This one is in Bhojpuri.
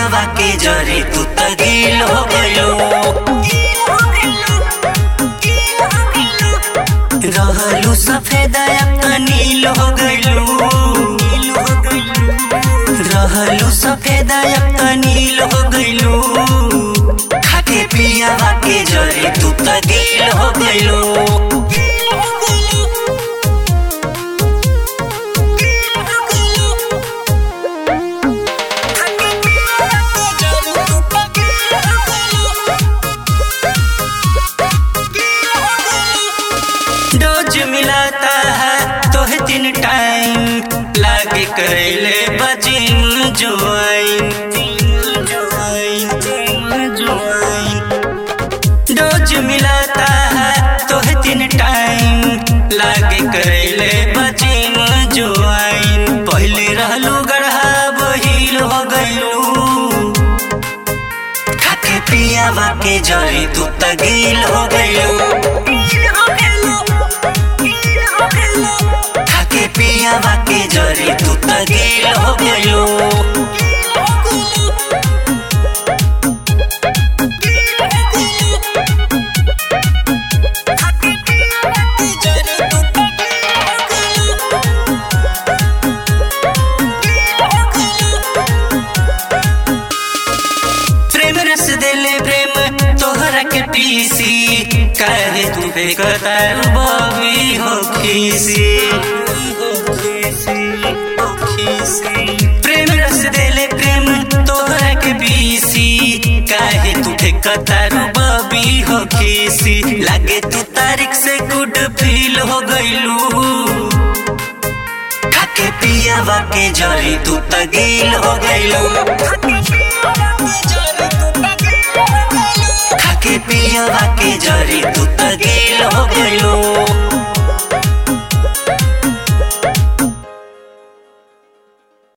पियावा के जरे तू तगील हो गइलो रहलू सफेद अब त नील हो गइलू रहलू सफेद अब त नील हो गइलू खाके पियावा के जरे तू तगील हो गइलू डोज मिलाता है तोहे तीन टाइम लागे करैले बजिम जुआइन डोज मिलाता है तोहे तीन टाइम लागे करैले बजिम जुआइन पहले रहलू गढ़ा बहिल हो गइलू खाके पियावा के जरी तू तगील हो गइलू खाके पियावा के जरी तू तगील हो गइलू प्रेम रस देले प्रेम तोहरा के पीसी काहे तू बेकतार बबी हो खीसी प्रेम रस देले प्रेम तोहरा के पीसी काहे तू बेकतार बबी हो खीसी लागे तू तारीख से गुड फील हो गइलू खाके पियावा के जरी तू तगील हो गइलू